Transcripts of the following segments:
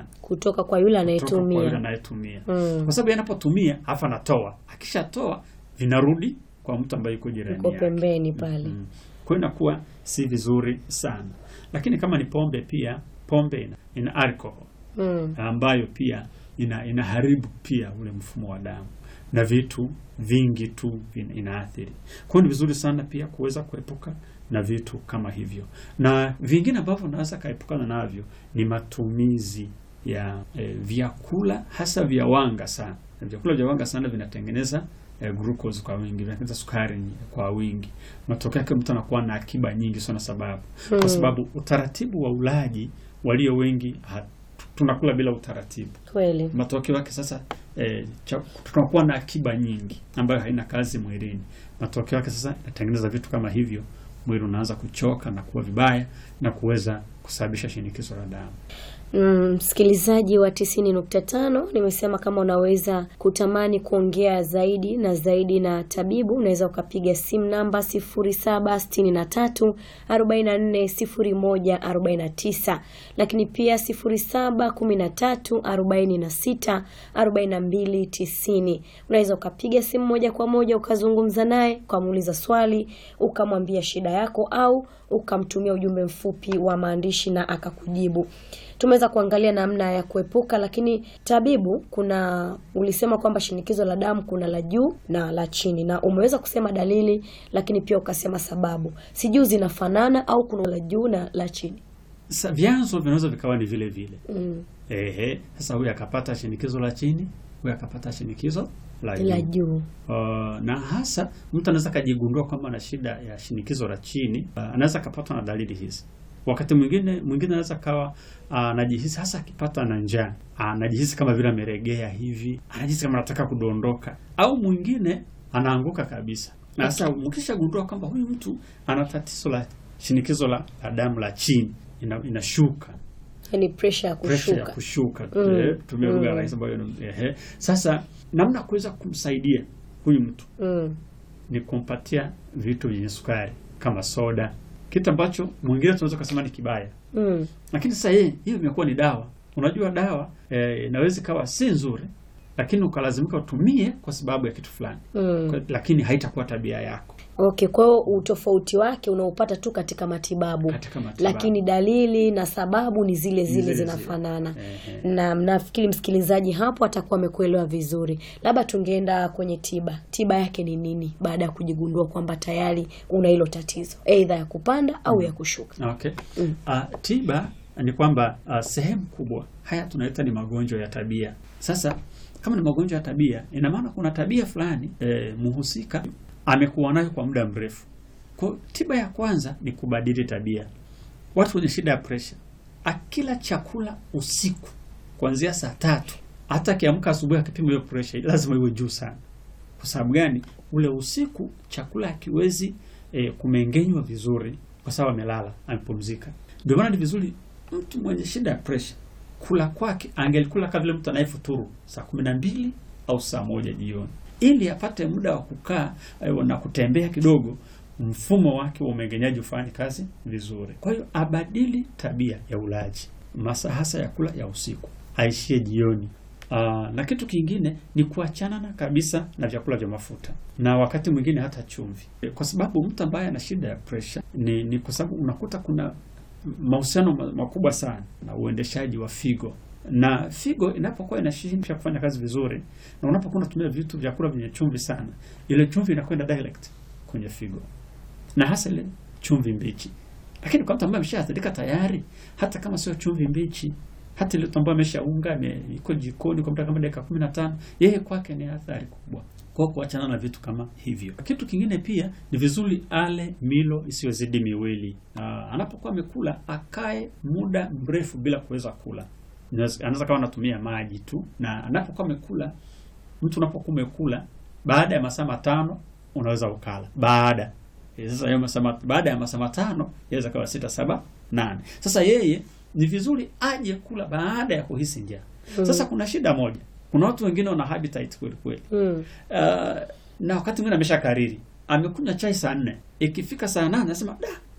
sana kutoka kwa yule kutoka kwa yule anayetumia. anayetumia Mm. kwa sababu yeye anapotumia afu anatoa, akishatoa vinarudi kwa mtu ambaye yuko jirani Uko yake. pembeni pale. Mm. Kwa hiyo inakuwa si vizuri sana, lakini kama ni pombe pia, pombe ina, ina alcohol Mm. ambayo pia ina inaharibu pia ule mfumo wa damu na vitu vingi tu vin- inaathiri. Kwa hiyo ni vizuri sana pia kuweza kuepuka na vitu kama hivyo, na vingine ambavyo unaweza kaepukana navyo ni matumizi ya eh, vyakula hasa vya wanga sana. Vyakula vya wanga sana vinatengeneza eh, glucose kwa wingi, vinatengeneza sukari kwa wingi. Matokeo yake mtu anakuwa na akiba nyingi sana, sababu kwa sababu utaratibu wa ulaji walio wengi ha, tunakula bila utaratibu. Kweli. Matokeo yake sasa eh, cha- tunakuwa na akiba nyingi ambayo haina kazi mwilini. Matokeo yake sasa inatengeneza vitu kama hivyo, mwili unaanza kuchoka na kuwa vibaya na kuweza kusababisha shinikizo la damu. Mm, msikilizaji wa tisini nukta tano nimesema kama unaweza kutamani kuongea zaidi na zaidi na tabibu unaweza ukapiga simu namba sifuri saba sitini na tatu arobaini na nne sifuri moja arobaini na tisa lakini pia sifuri saba kumi na tatu arobaini na sita arobaini na mbili tisini unaweza ukapiga simu moja kwa moja ukazungumza naye ukamuuliza swali ukamwambia shida yako au ukamtumia ujumbe mfupi wa maandishi na akakujibu tumeweza kuangalia namna ya kuepuka, lakini tabibu, kuna ulisema kwamba shinikizo la damu kuna la juu na la chini, na umeweza kusema dalili, lakini pia ukasema sababu. Sijui zinafanana au kuna la juu na la chini? Sasa vyanzo vinaweza vikawa ni vile vile. Mm. Ehe, sasa huyu akapata shinikizo la chini, huyu akapata shinikizo la La juu. juu. Uh, na hasa mtu anaweza akajigundua kwamba ana shida ya shinikizo la chini. Uh, anaweza akapatwa na dalili hizi. Wakati mwingine mwingine anaweza kawa uh, anajihisi hasa akipata na njaa, uh, anajihisi kama vile ameregea hivi, anajihisi kama anataka kudondoka, au mwingine anaanguka kabisa. Na sasa mkishagundua kwamba huyu mtu ana tatizo la shinikizo la, la damu la chini, ina, inashuka Yani pressure ya pressure ya kushuka. kushuka Mm. eh, tumia lugha Mm. rahisi ambayo ni- ehe. Sasa namna ya kuweza kumsaidia huyu mtu Mm. ni kumpatia vitu vyenye sukari kama soda, kitu ambacho mwingine tunaweza kusema ni kibaya, Mm. lakini sasa yeye hiyo imekuwa ni dawa. Unajua dawa eh, inaweza ikawa si nzuri, lakini ukalazimika utumie kwa sababu ya kitu fulani Mm. Kwa- lakini haitakuwa tabia yako Okay, kwa hiyo utofauti wake unaupata tu katika matibabu, katika matibabu. lakini dalili na sababu ni zile zile, zile zinafanana. Ehe. na nafikiri msikilizaji hapo atakuwa amekuelewa vizuri. Labda tungeenda kwenye tiba. Tiba yake ni nini baada ya kujigundua kwamba tayari una hilo tatizo, aidha ya kupanda au ya kushuka? Okay. Mm. Ah, tiba ni kwamba ah, sehemu kubwa haya tunaita ni magonjwa ya tabia. Sasa kama ni magonjwa ya tabia, ina maana kuna tabia fulani eh, muhusika amekuwa nayo kwa muda mrefu. Kwa hiyo tiba ya kwanza ni kubadili tabia. Watu wenye shida ya presha, akila chakula usiku kuanzia saa tatu, hata akiamka asubuhi akipima hiyo presha lazima iwe juu sana. Kwa sababu gani? Ule usiku chakula hakiwezi eh, kumengenywa vizuri kwa sababu amelala, amepumzika. Ndio maana ni vizuri mtu mwenye shida ya presha kula kwake angelikula kama vile mtu anayefuturu saa kumi na mbili au saa moja jioni, ili apate muda wa kukaa eh, na kutembea kidogo, mfumo wake wa umengenyaji ufanye kazi vizuri. Kwa hiyo abadili tabia ya ulaji, masaa hasa ya kula ya usiku, aishie jioni. Aa, na kitu kingine ni kuachana na kabisa na vyakula vya mafuta na wakati mwingine hata chumvi, E, kwa sababu mtu ambaye ana shida ya pressure ni, ni kwa sababu unakuta kuna mahusiano ma- makubwa sana na uendeshaji wa figo, na figo inapokuwa inashindwa kufanya kazi vizuri, na unapokuwa unatumia vitu vyakula vyenye chumvi sana, ile chumvi inakwenda direct kwenye figo, na hasa ile chumvi mbichi. Lakini kwa mtu ambaye ameshaathirika tayari, hata kama sio chumvi mbichi, hata ile mtu ambaye ameshaunga ame- iko jikoni kwa muda kama dakika 15, yeye kwake ni athari kubwa kwa kuachana na vitu kama hivyo. Kitu kingine pia ni vizuri ale milo isiyozidi miwili. Aa, anapokuwa amekula akae muda mrefu bila kuweza kula. Inaweza- Anaweza kama anatumia maji tu, na anapokuwa amekula, mtu unapokuwa umekula baada ya masaa matano unaweza ukala baada Eh, sasa hiyo masaa mat- baada ya masaa matano yaweza kawa sita saba nane. Sasa yeye ni vizuri aje kula baada ya kuhisi njaa. Sasa kuna shida moja, kuna watu wengine wana appetite kweli kweli Mm. Uh, na wakati mwingine amesha kariri amekunywa chai saa nne ikifika saa nane anasema da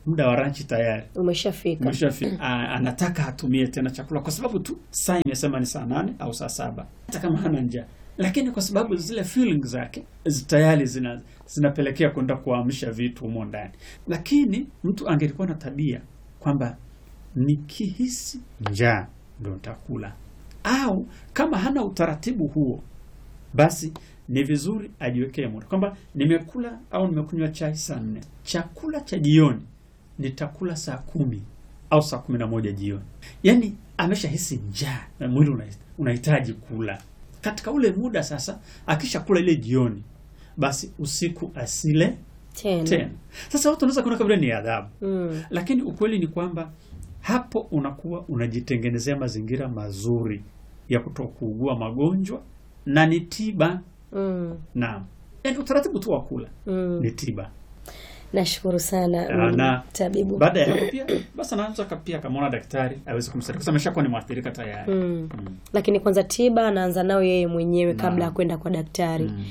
muda wa ranchi tayari Umeshafika. Umeshafi- a- anataka atumie tena chakula kwa sababu tu saa imesema ni saa nane au saa saba hata kama hana njaa, lakini kwa sababu zile feelings zake zi- tayari zina zinapelekea kwenda kuamsha vitu humo ndani. Lakini mtu angelikuwa na tabia kwamba nikihisi njaa ndo nitakula, au kama hana utaratibu huo, basi ni vizuri ajiwekee muda kwamba nimekula au nimekunywa chai saa nne, chakula cha jioni nitakula saa kumi au saa kumi na moja jioni. Yaani ameshahisi njaa na mwili una- unahitaji kula katika ule muda. Sasa akishakula ile jioni, basi usiku asile Tena. tena. Sasa watu wanaweza kuona kabla ni adhabu, Mm. lakini ukweli ni kwamba hapo unakuwa unajitengenezea mazingira mazuri ya kutokuugua magonjwa na ni tiba. Mm. Naam, yaani utaratibu tu wa kula Mm. ni tiba. Nashukuru sana Ah, mm, na tabibu. baada ya hapo pia basi anaweza ka- pia akamwona daktari aweze kumsaidia kwa sababu ameshakuwa ni mwathirika tayari. Mm. Mm. Lakini kwanza tiba anaanza nayo yeye mwenyewe kabla ya Naam. kwenda kwa daktari. Mm.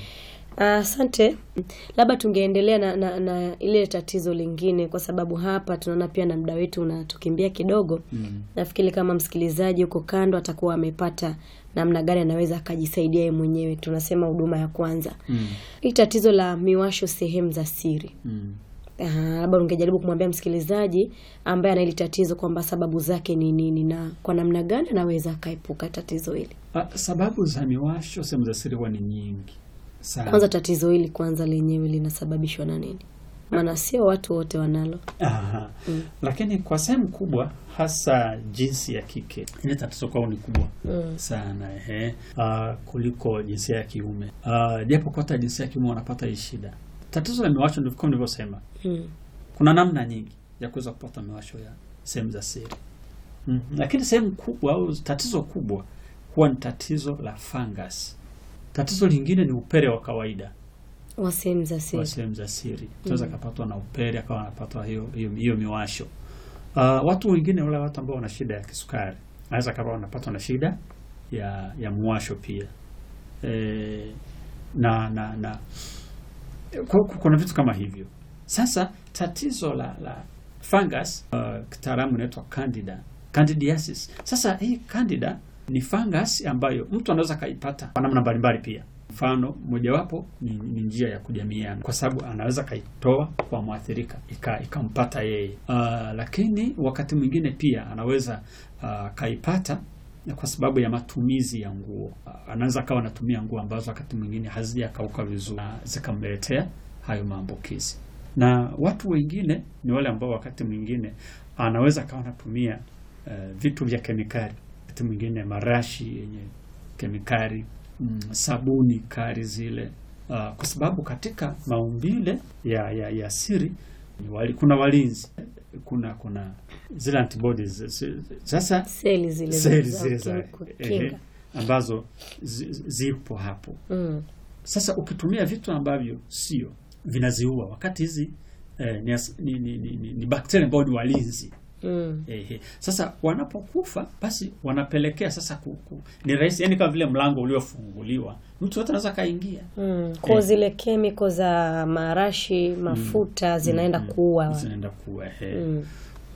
Asante. Labda tungeendelea na, na, na ile tatizo lingine, kwa sababu hapa tunaona pia na muda wetu unatukimbia kidogo. Mm. Nafikiri kama msikilizaji huko kando atakuwa amepata namna gani anaweza akajisaidia yeye mwenyewe. Tunasema huduma ya kwanza, Mm. hii tatizo la miwasho sehemu za siri. Mm. Ah, labda ungejaribu kumwambia msikilizaji ambaye ana hili tatizo kwamba sababu zake ni nini na kwa namna gani anaweza akaepuka tatizo hili. Ah, sababu za miwasho sehemu za siri huwa ni nyingi sana. Kwanza tatizo hili kwanza lenyewe linasababishwa na nini? Maana sio watu wote wanalo. Aha. Mm. Lakini kwa sehemu kubwa hasa jinsi ya kike ile tatizo kwao ni kubwa Mm. sana ehe, ah, kuliko jinsia ya kiume Ah, japo kwa hata jinsia ya kiume wanapata hii shida. Tatizo la miwasho ndivyo kama nilivyosema, Mm. kuna namna nyingi ya kuweza kupata miwasho ya sehemu za siri mm. Lakini sehemu kubwa au tatizo kubwa huwa ni tatizo la fungus. Tatizo lingine ni upele wa kawaida Wa sehemu za wa siri. sehemu za siri tunaweza kapatwa na upele akawa anapatwa hiyo hiyo, hiyo miwasho. Uh, watu wengine wale watu ambao wana shida ya kisukari anaweza kama wanapatwa na shida ya ya mwasho pia e, na na na ku- ku- kuna vitu kama hivyo. Sasa tatizo la la fungus uh, kitaalamu inaitwa candida candidiasis. Sasa hii candida ni fungus ambayo mtu anaweza kaipata kwa namna mbalimbali pia. Mfano mojawapo ni, ni njia ya kujamiana, kwa sababu anaweza kaitoa kwa mwathirika ika- ikampata yeye. Uh, lakini wakati mwingine pia anaweza uh, kaipata kwa sababu ya matumizi ya nguo. Uh, anaweza akawa anatumia nguo ambazo wakati mwingine hazijakauka vizuri na zikamletea hayo maambukizi. Na watu wengine ni wale ambao wakati mwingine anaweza akawa anatumia uh, vitu vya kemikali, wakati mwingine marashi yenye kemikali mm, sabuni kali zile uh, kwa sababu katika maumbile ya, ya, ya siri ni wali, kuna walinzi kuna kuna zile antibodies zi- sasa Seli zile seli za zile za kukinga. ehe, ambazo zi- zi- zipo hapo. Mm. Sasa ukitumia vitu ambavyo sio vinaziua, wakati hizi eh, ni, as- ni, ni, ni, ni, ni bakteria ambao ni walinzi Mm. Ehe. Sasa wanapokufa basi wanapelekea sasa kuku. Ni rahisi yani kama vile mlango uliofunguliwa. Mtu yote anaweza kaingia. Mm. Kwa zile kemiko za marashi mafuta zinaenda Mm, mm. kuua. Zinaenda kuwa ehe. Mm.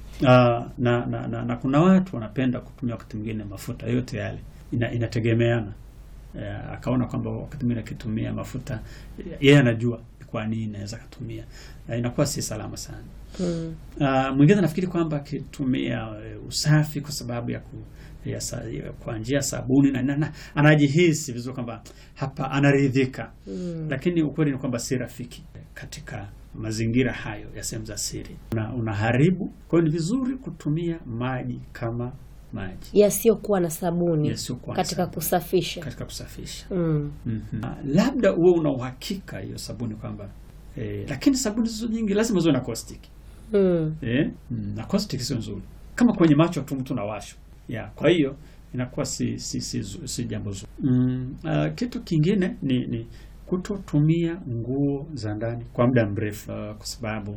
Ah, na, na, na, na kuna watu wanapenda kutumia wakati mwingine mafuta yote yale. Ina, inategemeana. Eh, akaona kwamba wakati mwingine akitumia mafuta yeye anajua kwa nini anaweza kutumia. Na inakuwa si salama sana. Mm. Uh, mwingine nafikiri kwamba akitumia uh, usafi kwa sababu ya, ku, ya, sa, ya kwa njia ya sabuni na, na, na anajihisi vizuri kwamba hapa anaridhika Mm. lakini ukweli ni kwamba si rafiki katika mazingira hayo ya sehemu za siri, una, unaharibu. Kwa hiyo ni vizuri kutumia maji kama maji Yasiyokuwa na sabuni Yasiyokuwa na katika sabuni. kusafisha. katika kusafisha. Mm. Mhm. Ah, labda uwe una uhakika hiyo sabuni kwamba eh, lakini sabuni zizo nyingi lazima ziwe na caustic Mm. eh, mm, na caustic sio nzuri, kama kwenye macho tu mtu nawashwa ya, kwa hiyo inakuwa si si, si, si, si jambo zuri mm, uh, kitu kingine ni, ni kutotumia nguo za ndani kwa muda mrefu uh, kwa sababu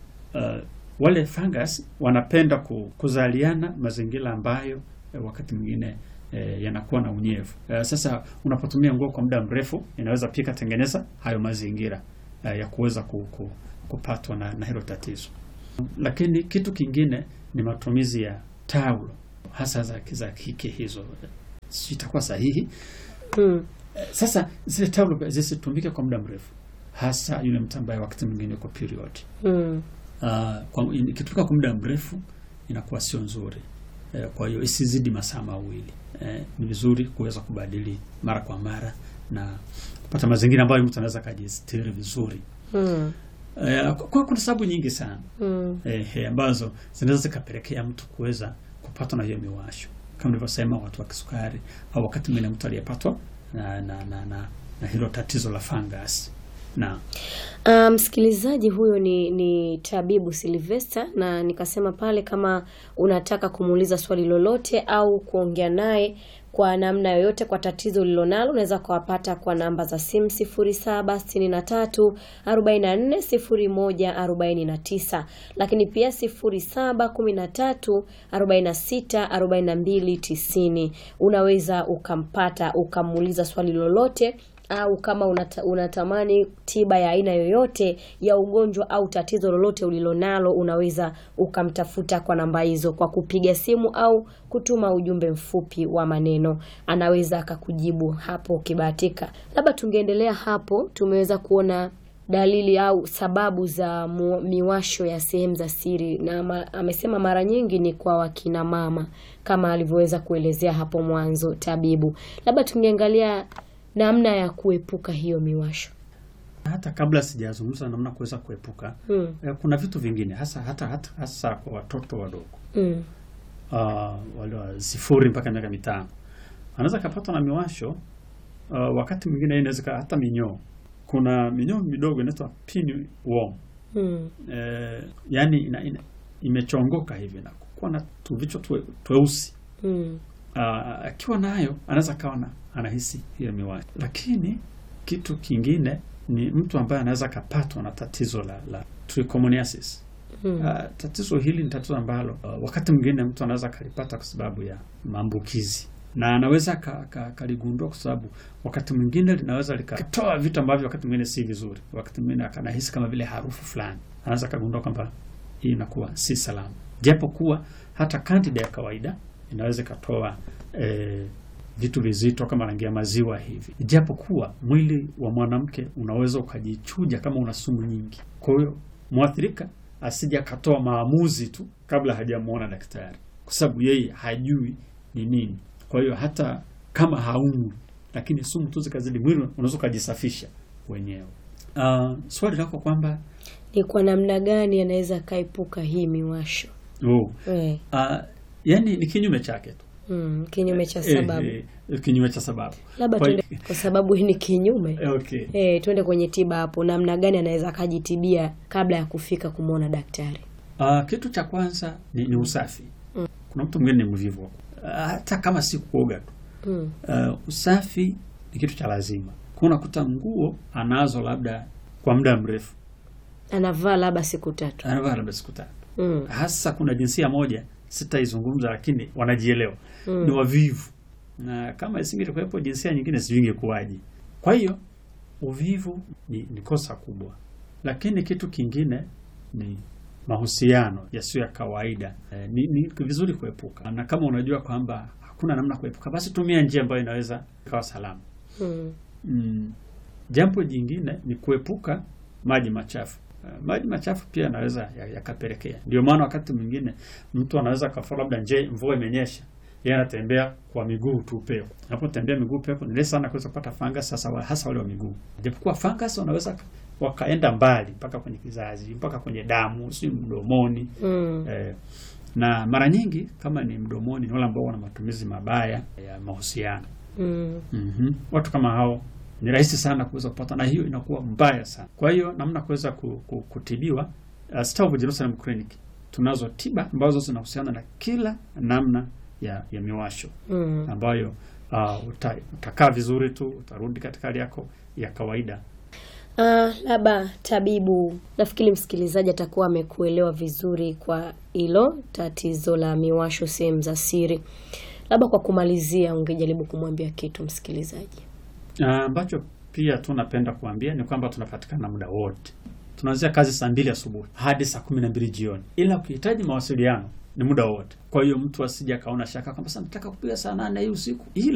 uh, wale fungus wanapenda ku, kuzaliana mazingira ambayo eh, wakati mwingine eh, yanakuwa na unyevu. Eh, sasa unapotumia nguo kwa muda mrefu inaweza pia ikatengeneza hayo mazingira eh, ya kuweza ku, ku, kupatwa na, na hilo tatizo. Lakini kitu kingine ni matumizi ya taulo hasa za za kike hizo, si itakuwa sahihi? Mm. Sasa zile taulo zisitumike kwa muda mrefu, hasa yule mtu ambaye wakati mwingine uko period. Mm. Uh, kwa ikitumika kwa muda mrefu inakuwa sio nzuri. Eh, kwa hiyo isizidi masaa mawili. Eh, ni vizuri kuweza kubadili mara kwa mara na kupata mazingira ambayo mtu anaweza kujistiri vizuri. Mm. Eh, kwa kuna sababu nyingi sana Mm. eh, eh, ambazo zinaweza zikapelekea mtu kuweza kupatwa na hiyo miwasho kama nilivyosema, watu wa kisukari au wakati mwingine mtu aliyepatwa na, na, na, na, na hilo tatizo la fungus na Ah, msikilizaji huyo ni, ni tabibu Silvester, na nikasema pale kama unataka kumuuliza swali lolote au kuongea naye kwa namna yoyote kwa tatizo ulilonalo unaweza kuwapata kwa namba za simu 0763 44 01 49, lakini pia 0713 46 42 90. Unaweza ukampata ukamuuliza swali lolote au kama unata, unatamani tiba ya aina yoyote ya ugonjwa au tatizo lolote ulilonalo, unaweza ukamtafuta kwa namba hizo kwa kupiga simu au kutuma ujumbe mfupi wa maneno, anaweza akakujibu hapo ukibahatika. Labda tungeendelea hapo, tumeweza kuona dalili au sababu za mu, miwasho ya sehemu za siri na ma, amesema mara nyingi ni kwa wakina mama kama alivyoweza kuelezea hapo mwanzo tabibu. Labda tungeangalia namna ya kuepuka hiyo miwasho. hata kabla sijazungumza namna kuweza kuepuka Mm. eh, kuna vitu vingine hasa hata, hata hasa kwa watoto wadogo Mm. uh, wale wa sifuri mpaka miaka mitano anaweza kapatwa na miwasho uh, wakati mwingine inaweza ika- hata minyoo. Kuna minyoo midogo inaitwa pinworm Mm. eh, yani ina, ina, imechongoka hivi na kuwa na tuvichwa twe, tweusi Mm. Ah, akiwa nayo anaweza kawa na anahisi hiyo miwasho. Lakini kitu kingine ni mtu ambaye anaweza kapatwa na tatizo la, la trichomoniasis. Mm. Ah, tatizo hili ni tatizo ambalo ah, wakati mwingine mtu anaweza kalipata kwa sababu ya maambukizi na anaweza ka- ka- kaligundua kwa sababu wakati mwingine linaweza likatoa vitu ambavyo wakati mwingine si vizuri. Wakati mwingine akanahisi kama vile harufu fulani, anaweza kagundua kwamba hii inakuwa si salama, japo kuwa hata kandida ya kawaida inaweza ikatoa eh, vitu vizito kama rangi ya maziwa hivi, japo kuwa mwili wa mwanamke unaweza ukajichuja kama una sumu nyingi. Kwa hiyo mwathirika asije akatoa maamuzi tu kabla hajamwona daktari, kwa sababu yeye hajui ni nini. Kwa hiyo hata kama haumwi, lakini sumu tu zikazidi mwili, unaweza ukajisafisha wenyewe. Uh, swali lako kwamba Ni kwa namna gani anaweza akaepuka hii miwasho? oh, Eh. uh, yani ni kinyume chake tu Mm. Kinyume cha sababu. Eh, eh, kinyume cha sababu. Labda Kwa tuende hiyo- kwa sababu hii ni kinyume. Eh, okay. Eh, tuende kwenye tiba hapo. Namna gani anaweza akajitibia kabla ya kufika kumwona daktari? Uh, kitu cha kwanza ni, ni usafi. Kuna mtu mwingine ni mvivu uh, hata kama si kuoga tu Mm. uh, usafi ni kitu cha lazima. Kuna kuta nguo anazo labda kwa muda mrefu, Anavaa labda siku tatu. anavaa labda siku tatu. Mm. Hasa kuna jinsia moja sitaizungumza, lakini wanajielewa Mm. ni wavivu, na kama isingekuwepo jinsia nyingine sijui ingekuwaje. Kwa hiyo uvivu ni, ni kosa kubwa, lakini kitu kingine ni mahusiano yasiyo ya kawaida. Eh, ni, ni vizuri kuepuka, na kama unajua kwamba hakuna namna kuepuka, basi tumia njia ambayo inaweza ikawa salama. Mm. Mm. Jambo jingine ni kuepuka maji machafu. Uh, maji machafu pia yanaweza ya- yakapelekea. Ndio maana wakati mwingine mtu anaweza kafua, labda nje mvua imenyesha, yeye anatembea kwa miguu tu pepo. Anapotembea miguu pepo ni rahisi sana kuweza kupata fungus, sasa wa- hasa wale wa miguu. Japokuwa fungus wanaweza ka- wakaenda mbali mpaka kwenye kizazi, mpaka kwenye damu, si mdomoni. Mm. Eh, na mara nyingi kama ni mdomoni, ni wale ambao wana matumizi mabaya ya mahusiano. Mm. Mhm. Watu kama hao ni rahisi sana kuweza kupata, na hiyo inakuwa mbaya sana. Kwa hiyo namna kuweza ku, ku, kutibiwa uh, Star of Jerusalem Clinic tunazo tiba ambazo zinahusiana na kila namna ya, ya miwasho Mm. ambayo uh, uta, utakaa vizuri tu, utarudi katika hali yako ya kawaida. Ah, labda tabibu, nafikiri msikilizaji atakuwa amekuelewa vizuri kwa hilo tatizo la miwasho sehemu za siri. Labda kwa kumalizia, ungejaribu kumwambia kitu msikilizaji. Uh, ambacho pia tunapenda kuambia ni kwamba tunapatikana muda wote tunaanzia kazi saa mbili asubuhi hadi saa kumi na mbili jioni, ila ukihitaji mawasiliano ni muda wote. Kwa hiyo mtu asije akaona shaka kwamba sasa nataka kupiga saa nane hii usiku, ila